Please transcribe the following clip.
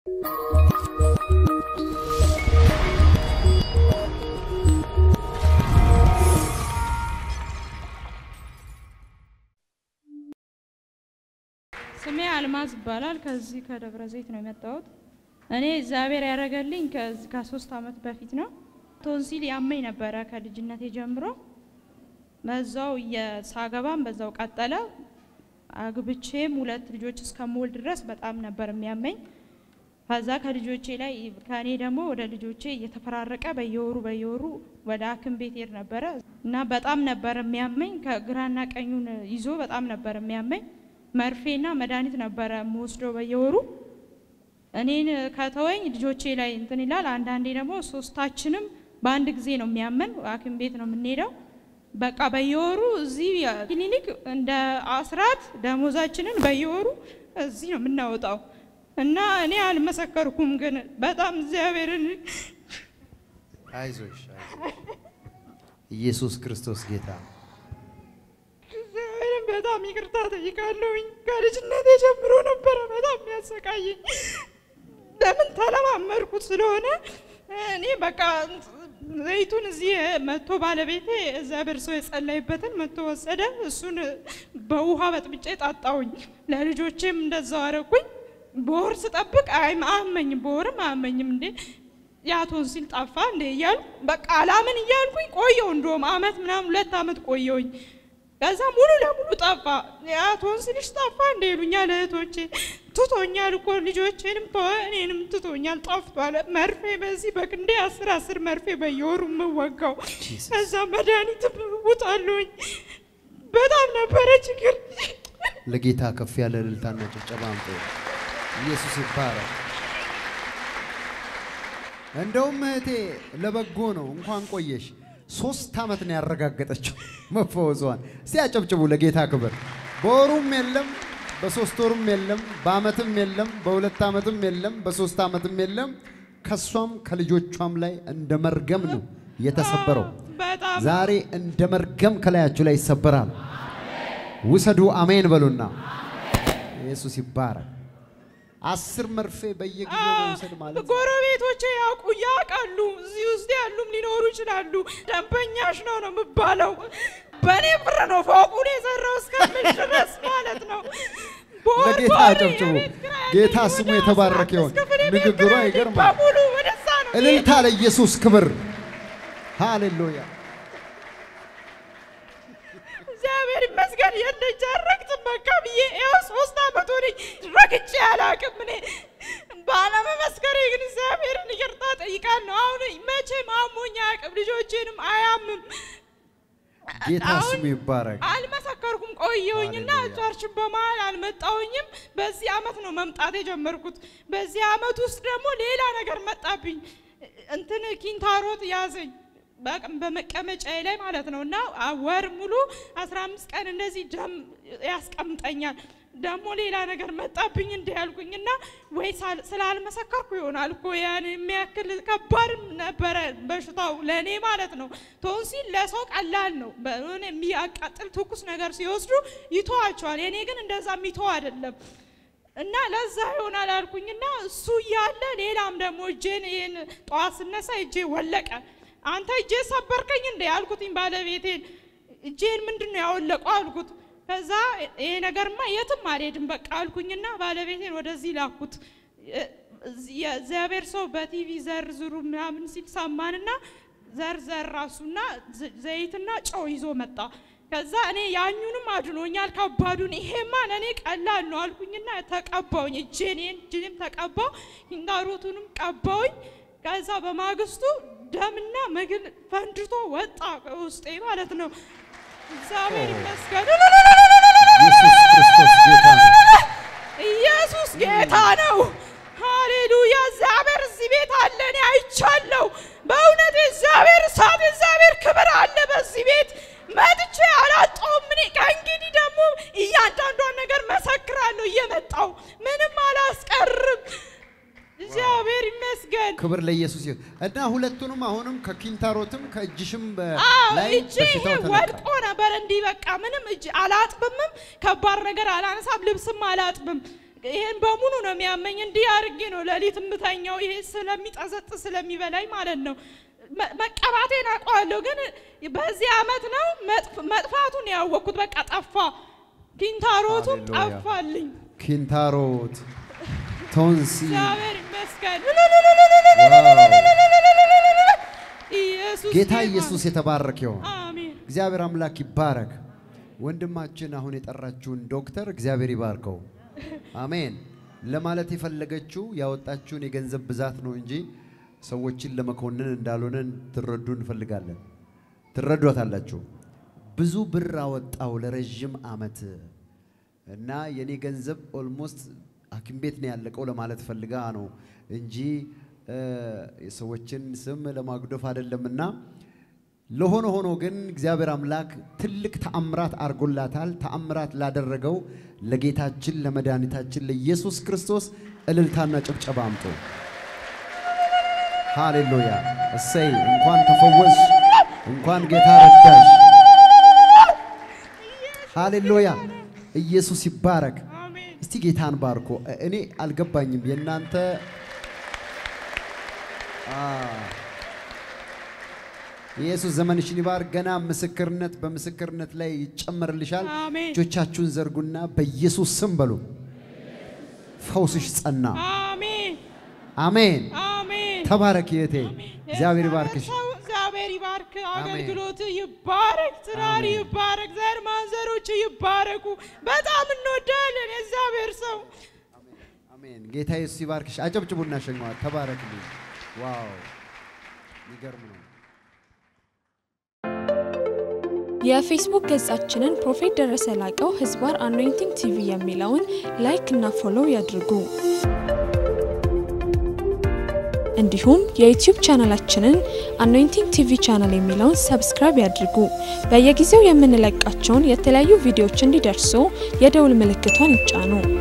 ስሜ አልማዝ ይባላል። ከዚህ ከደብረ ዘይት ነው የመጣሁት። እኔ እግዚአብሔር ያደረገልኝ ከዚህ ከሶስት አመት በፊት ነው። ቶንሲል ያመኝ ነበረ ከልጅነቴ ጀምሮ። በዛው ሳገባም በዛው ቀጠለ። አግብቼም ሁለት ልጆች እስከምወልድ ድረስ በጣም ነበር የሚያመኝ። ከዛ ከልጆቼ ላይ ከእኔ ደግሞ ወደ ልጆቼ እየተፈራረቀ በየወሩ በየወሩ ወደ ሐኪም ቤት ሄድ ነበረ እና በጣም ነበር የሚያመኝ። ከግራና ቀኙን ይዞ በጣም ነበር የሚያመኝ። መርፌና መድኃኒት ነበረ የምወስደው በየወሩ። እኔን ከተወኝ ልጆቼ ላይ እንትን ይላል። አንዳንዴ ደግሞ ሶስታችንም በአንድ ጊዜ ነው የሚያመን። ሐኪም ቤት ነው የምንሄደው። በቃ በየወሩ እዚህ ክሊኒክ እንደ አስራት ደሞዛችንን በየወሩ እዚህ ነው የምናወጣው እና እኔ አልመሰከርኩም፣ ግን በጣም እግዚአብሔርን አይዞሽ አይዞሽ። ኢየሱስ ክርስቶስ ጌታ ነው። እግዚአብሔርን በጣም ይቅርታ ጠይቃለሁኝ። ከልጅነቴ ጀምሮ ነበረ በጣም የሚያሰቃየኝ። ለምን ተለማመድኩት ስለሆነ እኔ በቃ ዘይቱን እዚህ መጥቶ ባለቤቴ እግዚአብሔር ሰው የጸለይበትን መጥቶ ወሰደ። እሱን በውሃ በጥብጬ ጣጣውኝ። ለልጆቼም እንደዛው አረኩኝ። በወር ስጠብቅ አያመኝም፣ በወርም አያመኝም። እንዴ ያ ቶንሲል ጠፋ እንዴ እያልኩ በቃ አላምን እያልኩኝ ቆየው። እንደውም አመት ምናምን ሁለት አመት ቆየውኝ። ከዛ ሙሉ ለሙሉ ጠፋ። ያ ቶንሲልሽ ጠፋ እንደ ይሉኛል እህቶቼ። ትቶኛል እኮ ልጆቼንም ተወ እኔንም ትቶኛል፣ ጠፍቷል። መርፌ በዚህ በቅንዴ አስር አስር መርፌ በየወሩ የምወጋው ከዛ መድኃኒት ውጣለሁኝ። በጣም ነበረ ችግር። ለጌታ ከፍ ያለ እልልታና ጭብጨባ አምጡ። ኢየሱስ ይባረክ። እንደውም እህቴ ለበጎ ነው። እንኳን ቆየሽ። ሶስት ዓመት ነው ያረጋገጠችው መፈወዟን። እስቲ አጨብጭቡ ለጌታ ክብር። በወሩም የለም፣ በሶስት ወሩም የለም፣ በአመትም የለም፣ በሁለት ዓመትም የለም፣ በሶስት ዓመትም የለም። ከሷም ከልጆቿም ላይ እንደ መርገም ነው የተሰበረው። በጣም ዛሬ እንደ መርገም ከላያችሁ ላይ ይሰበራል። ውሰዱ፣ አሜን በሉና ኢየሱስ ይባረክ። አስር መርፌ በየጊዜው መውሰድ ማለት ጎረቤቶቼ ያውቁ ያውቃሉ። እዚህ ውስጥ ያሉም ሊኖሩ ይችላሉ። ደንበኛሽ ነው ነው የምባለው። በእኔ ብር ነው ፎቁን የሰራው እስከምል ድረስ ማለት ነው። በወር ለጌታ በወር አጨብጭቡ። የቤት ኪራይ ጌታ ያለኝ ስሙ ወደ የተባረከ 15 ይሁን። ክፍል የቤት ንግግሯ ኪራይ ያለኝ ይገርማል። በሙሉ ወደዛ ነው እልልታ ለኢየሱስ ክብር። ሃሌሉያ። እግዚአብሔር ይመስገን የለች አረግጥም በቃ ብዬ ያው ሶስት አመት ሆነኝ ረግጬ አላቅም። እኔ ባለመመስከሬ ግን እግዚአብሔርን ይቅርታ ጠይቃለሁ። አሁን መቼም አሞኝ አያውቅም፣ ልጆቼንም አያምም። ጌታ አሁን ስሙ ይባረክ። አልመሰከርኩም ቆየሁኝና ሃሌሉያ። ቸርች በመሀል አልመጣሁኝም። በዚህ አመት ነው መምጣት የጀመርኩት። በዚህ አመት ውስጥ ደግሞ ሌላ ነገር መጣብኝ። እንትን ኪንታሮት ያዘኝ በቅ- በመቀመጫዬ ላይ ማለት ነው እና አ- ወር ሙሉ 15 ቀን እንደዚህ ደም ያስቀምጠኛል። ደግሞ ሌላ ነገር መጣብኝ እንዲ ያልኩኝና ወይ ሳል- ስላልመሰከርኩ ይሆናል እኮ ያን የሚያክል ከባድ ነበረ በሽታው ለእኔ ማለት ነው። ቶንሲል ለሰው ቀላል ነው። በሆነ የሚያቃጥል ትኩስ ነገር ሲወስዱ ይተዋቸዋል። የኔ ግን እንደዛ የሚተው አይደለም። እና ለዛ ይሆናል አልኩኝና እሱ እያለ ሌላም ደግሞ እጄን ይህን ጠዋት ስነሳ እጄ ወለቀ። አንተ እጄ ሰበርከኝ እንደ ያልኩትኝ ባለቤቴን እጄን ምንድን ነው ያወለቀው አልኩት። ከዛ ይሄ ነገርማ የትም አልሄድም በቃ አልኩኝና ባለቤቴን ወደዚህ ላኩት። የእግዚአብሔር ሰው በቲቪ ዘር ዝሩ ምናምን ሲል ሰማንና ዘር ዘር ራሱና ዘ- ዘይትና ጨው ይዞ መጣ። ከዛ እኔ ያኙንም አድኖኛል ከባዱን፣ ይሄማ ለእኔ ቀላል ነው አልኩኝና ተቀባውኝ። እጄን ይሄን እጄንም ተቀባው፣ ኪንታሮቱንም ቀባውኝ። ከዛ በማግስቱ ደምና ምግል ፈንድቶ ወጣ ውስጤ ማለት ነው። እግዚአብሔር ይመስገን። ኢየሱስ ክርስቶስ ጌታ ነው። ኢየሱስ ጌታ ነው። ሃሌሉያ! እግዚአብሔር እዚህ ቤት አለ። እኔ አይቻለሁ። በእውነት እግዚአብሔር እሳት፣ እግዚአብሔር ክብር አለ በዚህ ቤት። መጥቼ አላጣውም። እኔ ከእንግዲህ ደግሞ እያንዳንዷን ነገር መሰክራለሁ እየመጣው ምንም አላስቀርም። እግዚአብሔር ይመስገን። ክብር ለኢየሱስ ይሁን እና ሁለቱንም አሁንም ከኪንታሮትም ከእጅሽም በ- አዎ ላይ እጄ በሽታው ይሄ ተነቃ። ወድቆ ነበር። እንዲህ በቃ ምንም እጅ አላጥብምም፣ ከባድ ነገር አላነሳም፣ ልብስም አላጥብም። ይሄን በሙሉ ነው የሚያመኝ። እንዲህ አድርጌ ነው ሌሊት የምተኛው። ይሄ ስለሚጠዘጥ ስለሚበላኝ ማለት ነው። መ- መቀባቴን አውቀዋለሁ፣ ግን በዚህ አመት ነው መጥፍ- መጥፋቱን ያወቅኩት። በቃ ጠፋ፣ ኪንታሮቱም ሃሌሉያ። ጠፋልኝ። ኪንታሮት፣ ቶንሲ እግዚአብሔር ይመስገን። ኢየሱስ ጌታ ጌታ ኢየሱስ የተባረከ ይሁን። አሜን። እግዚአብሔር አምላክ ይባረክ። ወንድማችን አሁን የጠራችውን ዶክተር እግዚአብሔር ይባርከው። አሜን። ለማለት የፈለገችው ያወጣችውን የገንዘብ ብዛት ነው እንጂ ሰዎችን ለመኮንን እንዳልሆነ ትረዱ እንፈልጋለን። ትረዷታላችሁ። ብዙ ብር አወጣው ለረዥም አመት እና የኔ ገንዘብ ኦልሞስት ሐኪም ቤት ነው ያለቀው ለማለት ፈልጋ ነው እንጂ እ፣ የሰዎችን ስም ለማጉደፍ አይደለምና ለሆነ ሆኖ ግን እግዚአብሔር አምላክ ትልቅ ተአምራት አድርጎላታል። ተአምራት ላደረገው ለጌታችን ለመድኃኒታችን ለኢየሱስ ክርስቶስ እልልታና ጭብጨባ አምጡ። ሃሌሉያ! እሰይ! እንኳን ተፈወስ፣ እንኳን ጌታ ረዳሽ። ሃሌሉያ! ኢየሱስ ይባረክ። አሜን። እስቲ ጌታን ባርኮ። እኔ አልገባኝም የእናንተ አ፣ ኢየሱስ ዘመንሽን ይባርክ። ገና ምስክርነት በምስክርነት ላይ ይጨመርልሻል። አሜን። እጆቻችሁን ዘርጉና በኢየሱስ ስም በሉ። ፈውስሽ ጸና። አሜን። አሜን። አሜን። ተባረክ እህቴ። እግዚአብሔር ይባርክሽ። ሰው እግዚአብሔር ይባርክ። አሜን። አገልግሎት ይባረክ። ትዳር አሜን። ይባረክ። ዘር ማንዘሮች ይባረኩ። በጣም እንወዳለን የእግዚአብሔር ሰው። አሜን። ጌታ ኢየሱስ ይባርክሽ። አጨብጭቡና ሸኘዋት። ተባረክልኝ። ዋው የሚገርም ነው። የፌስቡክ ገጻችንን ፕሮፌት ደረሰ ላቀው ህዝባር አኖይንቲንግ ቲቪ የሚለውን ላይክ እና ፎሎው ያድርጉ። እንዲሁም የዩቲዩብ ቻናላችንን አኖይንቲንግ ቲቪ ቻናል የሚለውን ሰብስክራይብ ያድርጉ። በየጊዜው የምንለቃቸውን የተለያዩ ቪዲዮዎች እንዲደርሱ የደውል ምልክቷን ይጫኑ።